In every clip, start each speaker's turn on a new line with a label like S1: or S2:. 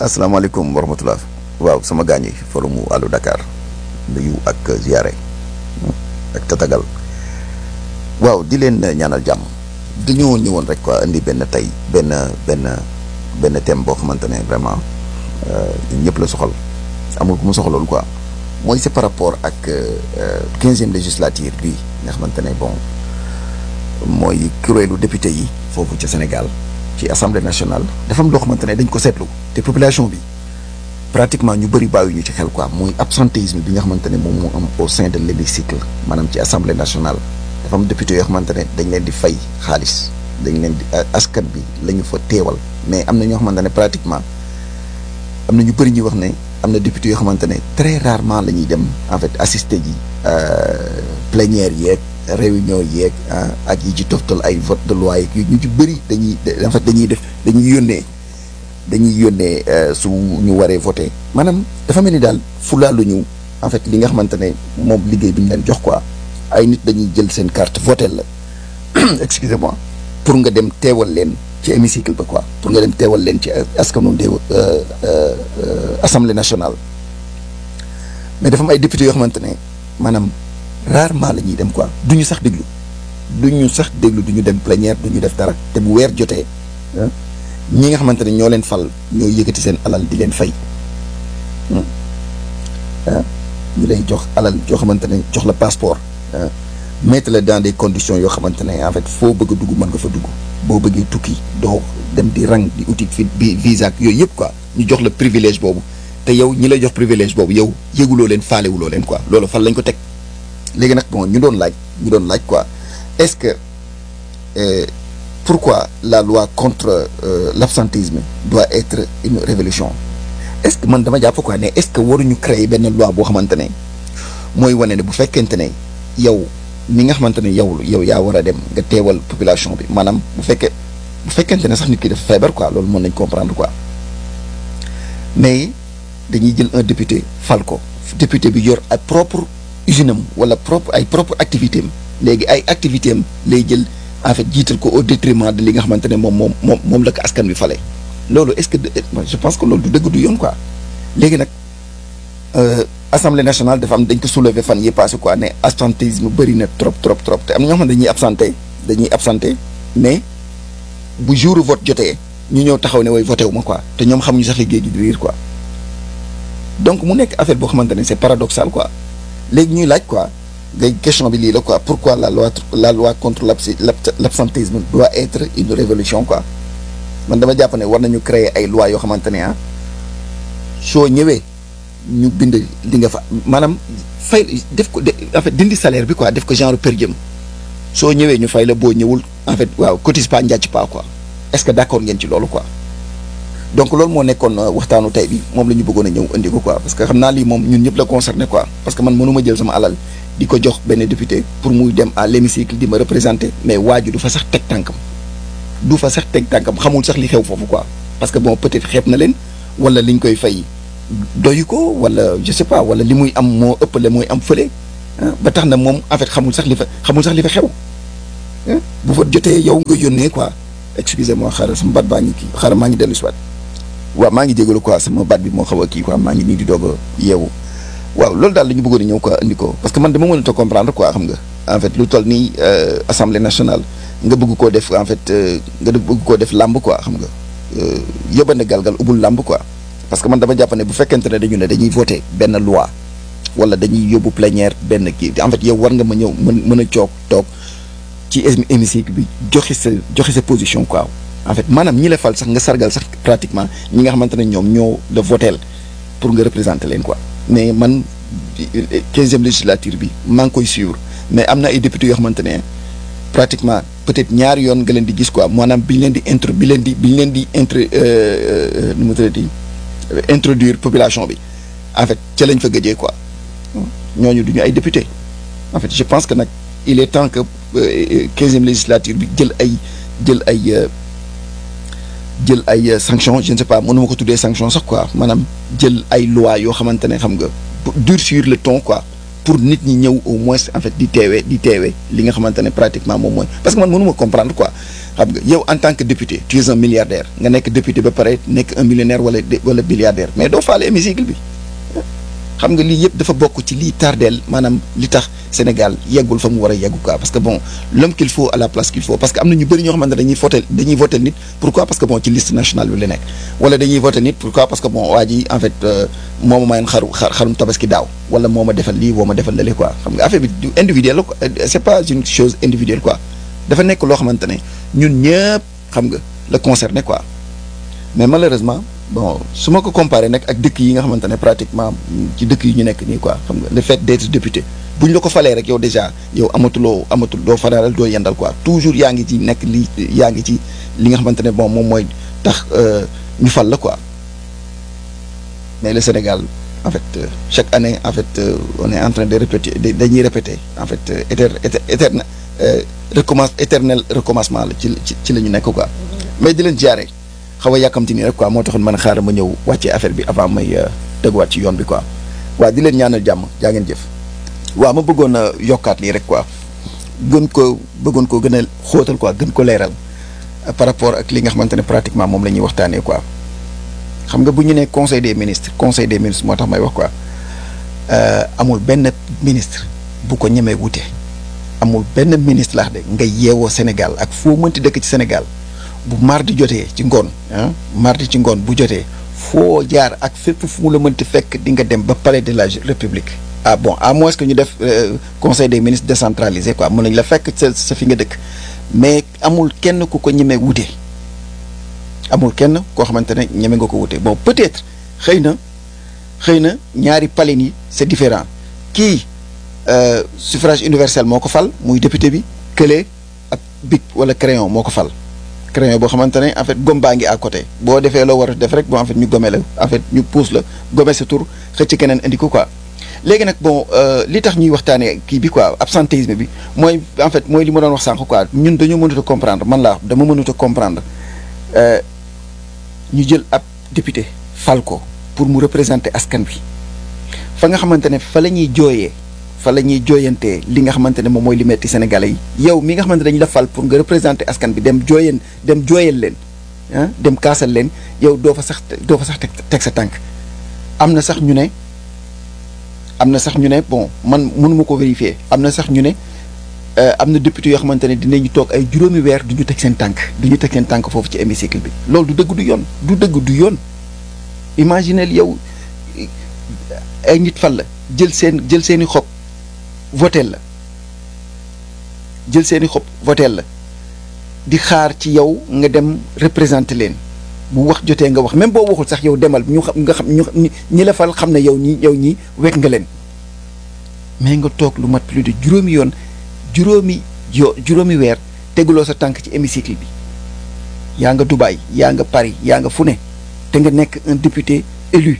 S1: asalaamaaleykum wa rahmatulah waaw sama gaañ yi forumu Allo Dakar nuyu ak ziare ak tatagal waaw di leen ñaanal jàmm dañoo ñëwoon rek quoi indi benn tey benn benn benn thème boo xamante ne vraiment ñun ñëpp la soxal amul ku mu soxalool quoi mooy c'est par rapport ak quinzième législature bi nga xamante ne bon mooy kuréelu député yi foofu ca Sénégal ci assemblée nationale dafa am loo xamante ne dañ ko seetlu te population bi pratiquement ñu bëri bàyyi ñu ci xel quoi muy absentéisme bi nga xamante ne moom moo am au sein de l'hémicycle maanaam ci assemblée nationale dafa am député yoo xamante ne dañ leen di fay xaalis dañ leen di askan bi la ñu fa teewal mais am na ñoo xamante ne pratiquement am na ñu bëri ñuy wax ne am na député yoo xamante ne très rarement la ñuy dem en fait assister ji plénière yeeg réunion yeeg ak yi ci toftal ay vote de loi yeeg yu ñu ci bëri dañuy en fait dañuy def dañuy yónnee dañuy yónnee su ñu waree voter maanaam dafa mel ni daal fulaalu ñu en fait li nga xamante ne moom liggéey bi ñu leen jox quoi ay nit dañuy jël seen carte voter la excusez-moi pour nga dem teewal leen ci hémicycle ba quoi pour nga dem teewal leen ci askanu déew assemblée nationale mais dafa am ay députés yoo xamante ne maanaam rarement la ñuy dem quoi du ñu sax déglu du ñu sax déglu du ñu dem plénière du ñu def dara te bu weer jotee ñi nga xamante ne ñoo leen fal ñoo yëkkati seen alal di leen fay ñu lay jox alal yoo xamante ne jox la passeport mettre la dans des conditions yoo xamante ne en fait foo bëgg a dugg mën nga fa dugg boo bëggee tukki doo dem di rang di uti fi bi visa ak yooyu yëpp quoi ñu jox la privilège boobu te yow ñi lay jox privilège boobu yow yëguloo leen faalewuloo leen quoi loolu fan lañ ko teg léegi nag bon ñu doon laaj ñu doon laaj quoi est-ce que euh, pourquoi la loi contre euh, l'absentéisme doit être une révolution est-ce que man dama jàpp quoi ne est-ce que waruñu créer benn loi boo xamante ne mooy wane ne bu fekkente ne yow mi nga xamante ne yow yow yaa war a dem nga teewal population bi maanaam bu fekkee bu fekkente ne sax nit ki dafa feebar quoi loolu mën nañ comprendre quoi mais dañuy jël un député fal ko député bi yor ay propre usine am wala propre ay propre activité am léegi ay activité am lay jël en fait jiital ko au détriment de li nga xamante ne moom moom moom moom la ko askan bi fale loolu est-ce que je pense que loolu du dëgg du yoon quoi léegi nag assemblée nationale dafa am dañ ko soulever fan yi passé quoi ne absentéisme bëri na trop trop trop te am na ñoo xam ne dañuy absenté dañuy absenté mais bu jour vote jotee ñu ñëw taxaw ne way voté wu ma quoi te ñoom xamuñu sax liggéey gi di riir quoi donc mu nekk affaire boo xamante ne c'est paradoxal quoi léegi ñuy laaj quoi ngay question bi lii la quoi pourquoi la loi la loi contre l'absentéisme doit être une révolution quoi man dama jàpp ne war nañu créer ay lois yoo xamante ne ah soo ñëwee ñu bind li nga fa maanaam fay def ko en fait dindi salaire bi quoi def ko genre per diem soo ñëwee ñu fay la boo ñëwul en fait waaw cotise pas njàcc pas quoi est-ce que d'accord ngeen ci loolu quoi donc loolu moo nekkoon waxtaanu tey bi moom la ñu bëggoon a ñëw indi ko quoi parce que xam naa lii moom ñun ñëpp la concerné quoi parce que man mënuma jël sama alal di ko jox benn député pour muy dem à l'hémicycle di ma représenter mais waaju du fa sax teg tànkam du fa sax teg tànkam xamul sax li xew foofu quoi parce que bon peut-être xeeb na leen wala liñ koy fay doyu ko wala je sais pas wala li muy am moo ëppale mooy am fële ba tax na moom en fait xamul sax li fa xamul sax li fa xew bu fa jotee yow nga yónnee quoi excusez-moi xaaral sama baat baa ngi kii xaaral maa ngi dellu si waat waaw maa ngi jégalu quoi sama baat bi moo xaw a kii quoi maa ngi nii di doog a yeewu waaw loolu daal la ñu bëggoon a ñëw quoi indi ko parce que man dama mënut a comprendre quoi xam nga en fait lu toll nii assemblée nationale nga bëgg koo def en fait nga bëgg koo def làmb quoi xam nga yóbbande galgal ubul làmb quoi parce que man dama jàpp ne bu fekkente ne dañu ne dañuy voter benn loi wala dañuy yóbbu plénière benn kii en fait yow war nga ma ñëw mën mën a coog toog ci hémicycle bi joxe sa joxe sa position quoi en fait maanaam ñi la fal sax nga sargal sax pratiquement ñi nga xamante ne ñoom ñoo la votel pour nga représenter leen quoi mais man quinzième législature bi maa ngi koy suivre mais am na ay députés yoo xamante ne pratiquement peut-être ñaari yoon nga leen di gis quoi maanaam bi ñu leen di intro bi leen di bi ñu leen di intro nu mu tuddati introduire population bi en fait ca lañ fa gëjee quoi ñooñu duñu ay député en fait je pense que nag il est temps que quinzième législature bi jël ay jël ay jël ay sanctions je ne sais pas mënuma ko tuddee sanction sax quoi maanaam jël ay lois yoo xamante ne xam nga durcir le ton quoi pour nit ñi ñëw au moins en fait di teewee di teewee li nga xamante ne pratiquement moom mooy parce que man mënuma comprendre quoi xam nga yow en tant que député tu es un milliardaire nga nekk député ba pare nekk un millionnaire wala wala milliardaire mais doo faale hémicycle bi xam nga lii yëpp dafa bokk ci lii tardeel maanaam li tax Sénégal yeggul fa mu war a yeggu quoi parce que bon l'homme qu'il faut à la place qu'il faut parce que am na ñu bëri ñoo xamante ne dañuy voté dañuy voté nit pourquoi parce que bon ci liste nationale bi la nekk wala dañuy voté nit pourquoi parce que bon waa ji en fait moo ma mayoon xaru xarum tabaski daaw wala moo ma defal lii woo ma defal lale quoi xam nga affaire bi du individuel la quoi c'est pas une chose individuelle quoi dafa nekk loo xamante ne ñun ñëpp xam nga la concerné quoi mais malheureusement bon su ma ko comparé nag ak dëkk yi nga xamante ne pratiquement ci dëkk yi ñu nekk nii quoi xam nga le fait d'être député bu ñu la ko falee rek yow déjà yow amatuloo amatul doo fanaalal doo yendal quoi toujours yaa ngi ci nekk li yaa ngi ci li nga xamante ne bon moom mooy tax ñu fal la quoi mais le Sénégal en fait chaque année en fait on est en train de répéter dañuy répéter en fait éter éterne recommence éternel recommencement la ci ci la ñu nekk quoi mais di leen jaare xaw a yàkkamti nii rek quoi moo taxoon man xaaral ma ñëw wàccee affaire bi avant may teguwaat ci yoon bi quoi waaw di leen ñaanal jàmm jaa ngeen jëf. waaw ma bëggoon a yokkaat lii rek quoi gën ko bëggoon ko gën a xóotal quoi gën ko leeral par rapport ak li nga xamante ne pratiquement moom la ñuy waxtaanee quoi. xam nga bu ñu nee conseil des ministres conseil des ministres moo tax may wax quoi amul benn ministre bu ko ñemee wute amul benn ministre laax de nga yeewoo Sénégal ak foo mënti dëkk ci Sénégal. bu mardi jotee ci ngoon ah mardi ci ngoon bu jotee foo jaar ak fépp fu mu la mënti fekk di nga dem ba palais de la république ah bon à moins que ñu def conseil des ministres décentralisé quoi mën nañ la fekk sa sa fi nga dëkk mais amul kenn ku ko ñemee wute amul kenn koo xamante ne ñeme nga ko wute bon peut-être xëy na xëy na ñaari palais yi c'est différent kii suffrage universel moo ko fal muy député bi kële ak bic wala crayon moo ko fal crayon boo xamante ne en fait gomme baa ngi à côté boo defee loo war a def rek bon en fait ñu gome la en fait ñu pousse la gome sa tur xëcc keneen indi ko quoi léegi nag bon li tax ñuy waxtaanee kii bi quoi absentéisme bi mooy en fait mooy li ma doon wax sànq quoi ñun dañoo mënut a comprendre man laa dama mënut a comprendre ñu jël ab député fal ko pour mu représenter askan bi fa nga xamante ne fa la ñuy jooyee fa la ñuy jooyantee li nga xamante ne moom mooy li metti sénégalais yi yow mi nga xamante dañu la fal pour nga représenter askan bi dem jooyan dem jooyal leen ah dem kaasal leen yow doo fa sax doo fa sax teg teg sa tànk am na sax ñu ne am na sax ñu ne bon man mënuma ko vérifier am na sax ñu ne am na député yoo xamante ne dinañu toog ay juróomi weer du ñu teg seen tànk du ñu teg seen tànk foofu ci hémicycle bi loolu du dëgg du yoon du dëgg du yoon imaginez yow ay nit fal la jël seen jël seeni xob votel la jël seeni xob votel la di xaar ci yow nga dem représenter leen bu wax jotee nga wax même boo waxul sax yow demal ñu xam nga xam ñu ñi la fal xam ne yow ñi yow ñi wekk nga leen mais nga toog lu mat plus de juróomi yoon juróomi yo juróomi weer teguloo sa tànk ci hémicycle bi yaa nga Dubaï yaa nga Paris yaa nga fu ne te nga nekk un député élu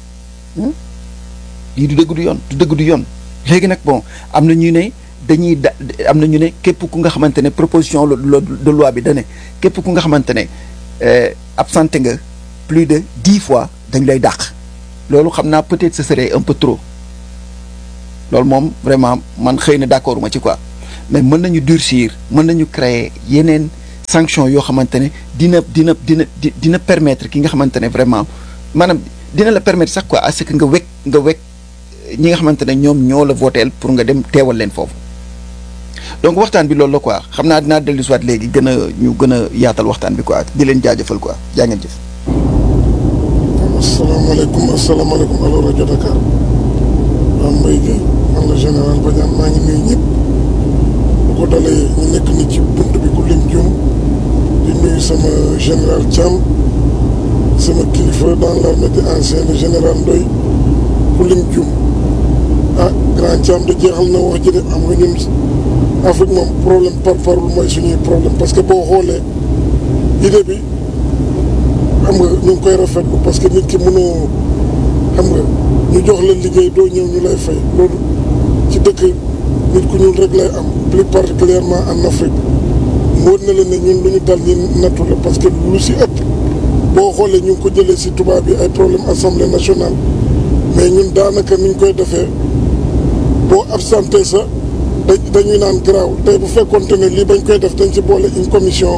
S1: lii du dëgg du yoon du dëgg du yoon léegi nag bon am na ñu ne dañuy da am na ñu ne képp ku nga xamante ne proposition de loi bi da ne képp ku nga xamante ne absenté nga plus de dix fois dañ lay dàq loolu xam naa peut-être ce serait un peu trop loolu moom vraiment man xëy na d'accord ma ci quoi mais mën nañu durcir mën nañu créer yeneen sanction yoo xamante ne dina dina dina dina permettre ki nga xamante ne vraiment maanaam dina la permettre sax quoi à ce que nga wekk nga wekk ñi nga xamante ne ñoom ñoo la voteel pour nga dem teewal leen foofu donc waxtaan bi loolu la quoi xam naa dinaa dellu soit léegi gën a ñu gën a yaatal waxtaan bi quoi di leen jaajëfal quoi jaa ngeen jëf.
S2: asalaamaaleykum asalaamaaleykum allo rajo Dakar waa Mbaye Gueye man la général Badiane maa ngi nuyu ñëpp bu ko dalee ñu nekk ni ci bunt bi ku lim juum di nuyu sama général Thiam sama kilifa dans l'armée de ancien le général Ndoye ku lim juum ah grand Thiam da jeexal na wax ji de am nga ñun Afrique moom problème par parole mooy suñuy problème parce que boo xoolee idée bi xam nga ñu ngi koy rafetlu parce que nit ki mënoo xam nga ñu jox la liggéey doo ñëw ñu lay fay loolu ci dëkk nit ku ñuul rek lay am plus particulièrement en Afrique mu wër na leen ne ñun lu ñu dal ñi nattu la parce que lu si ëpp boo xoolee ñu ngi ko jëlee si tubaab bi ay problème assemblée nationale mais ñun daanaka ni ñu koy defee boo absenté sa dañuy naan garaaw tey bu fekkonte ne lii bañ koy def dañ ci boole une commission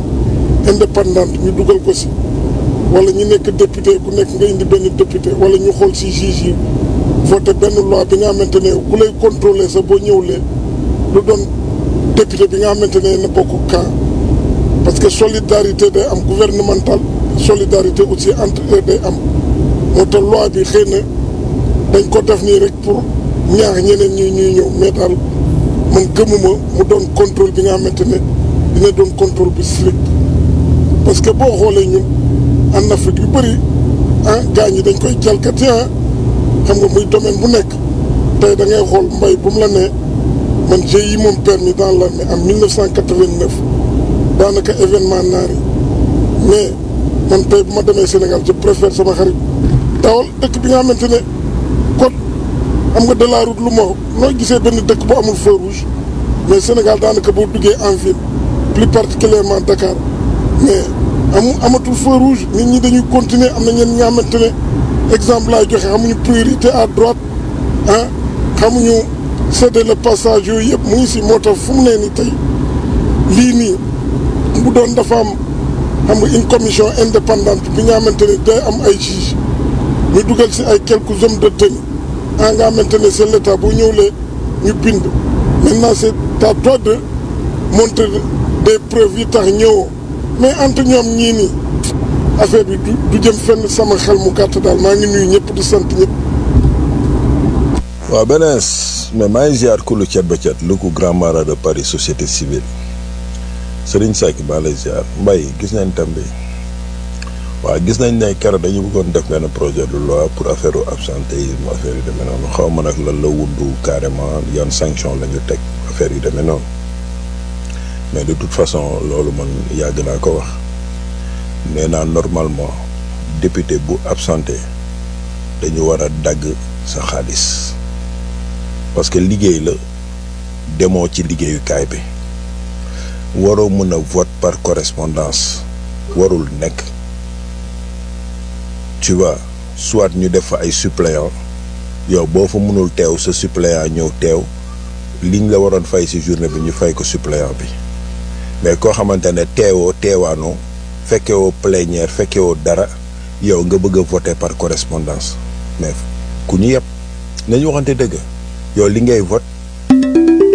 S2: indépendante ñu dugal ko si wala ñu nekk député ku nekk nga indi benn député wala ñu xool si juge yi voté benn loi bi nga xamante ne ku lay contrôler sa boo ñëwlee lu doon député bi nga xamante ne na bokk camp parce que solidarité day am gouvernementale solidarité aussi entre eux day am moo tax loi bi xëy na dañ ko def nii rek pour ñaax ñeneen ñi ñuy ñëw mais daal man gëmuma mu doon contrôle bi nga xamante ne dina doon contrôle bi strict parce que boo xoolee ñun en Afrique yu bëri ah gars ñi dañ koy jalgati ah xam nga muy domaine bu nekk tey da ngay xool mbay bu mu la nee man j'ai eu mon permis dans l'armée en 1989 daanaka événement naar yi mais man tey bu ma demee Sénégal je préfère sama xarit dawal dëkk bi nga xamante ne code xam nga de la route lu ma noo gisee benn dëkk bu amul feu rouge mais Sénégal daanaka boo duggee en ville plus particulièrement Dakar mais amu amatul feu rouge nit ñi dañuy continuer am na ñenn ñi nga xamante ne exemple laay joxe xamuñu priorité à droite ah xamuñu céder le passage yooyu yëpp mu ngi si moo tax fu mu nee ni tey lii nii bu doon dafa am xam nga une commission indépendante bi nga xamante ne day am ay juge ñu dugal si ay quelques hommes de tenue ah nga xamante ne c'est l'état bu ñëwlee ñu bind maintenant c'est à toi de montrer des preuves yi tax ñëwoo mais entre ñoom ñii nii affaire bi du du jëm fenn sama xel mu gàtt daal maa ngi nuyu ñëpp di sant ñëpp.
S3: waaw benees mais maa ngi ziar kulu cet ba cet lu ko grand mara de Paris société civile Serigne Seck maa lay ziar Mbaye gis nañ tam bi waaw gis nañ ne keroog dañu bëggoon def benn projet de loi pour affaire absentéisme affaire yu demee noonu xaw ma nag lan la wundu carrément yan sanction la ñu teg affaire yu demee noonu mais de toute façon loolu man yàgg naa ko wax nee naa normalement député bu absenté dañu war a dagg sa xaalis parce que liggéey la demoo ci liggéeyukaay bi waroo mën a vote par correspondance warul nekk tu vois soit ñu def fa ay suppléant yow boo fa mënul teew sa suppléant ñëw teew liñ la waroon fay ci journée bi ñu fay ko suppléant bi mais koo xamante ne teewoo teewaanoo fekkewoo plénière fekkewoo dara yow nga bëgg a voter par correspondance mais ku ñu yëpp nañu waxante dëgg yow li ngay vote